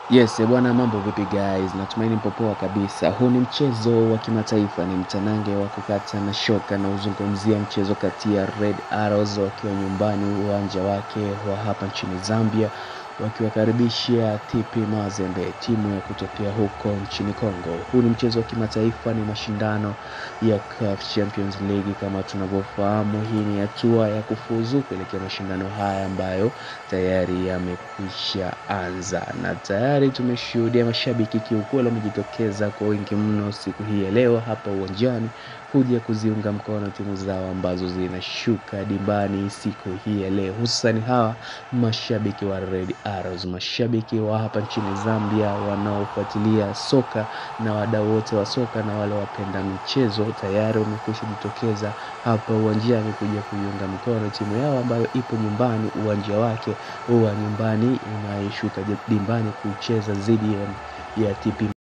Yes, bwana mambo vipi guys? Natumaini mpo poa kabisa. Huu ni mchezo wa kimataifa, ni mtanange wa kukata na shoka na uzungumzia mchezo kati ya Red Arrows wakiwa nyumbani uwanja wake wa hapa nchini Zambia wakiwakaribisha TP Mazembe, timu ya kutokea huko nchini Kongo. Huu ni mchezo wa kimataifa, ni mashindano ya CAF Champions League kama tunavyofahamu. Hii ni hatua ya kufuzu kuelekea mashindano haya ambayo tayari yamekwisha anza, na tayari tumeshuhudia mashabiki kiukweli wamejitokeza kwa wingi mno siku hii ya leo hapa uwanjani kuja kuziunga mkono timu zao ambazo zinashuka dimbani siku hii ya leo, hususani hawa mashabiki wa Red Arrows, mashabiki wa hapa nchini Zambia wanaofuatilia soka na wadau wote wa soka na wale wapenda michezo tayari wamekwisha jitokeza hapa uwanjani kuja kuiunga mkono timu yao ambayo ipo nyumbani, uwanja wake wa nyumbani inayoshuka dimbani kucheza dhidi ya TP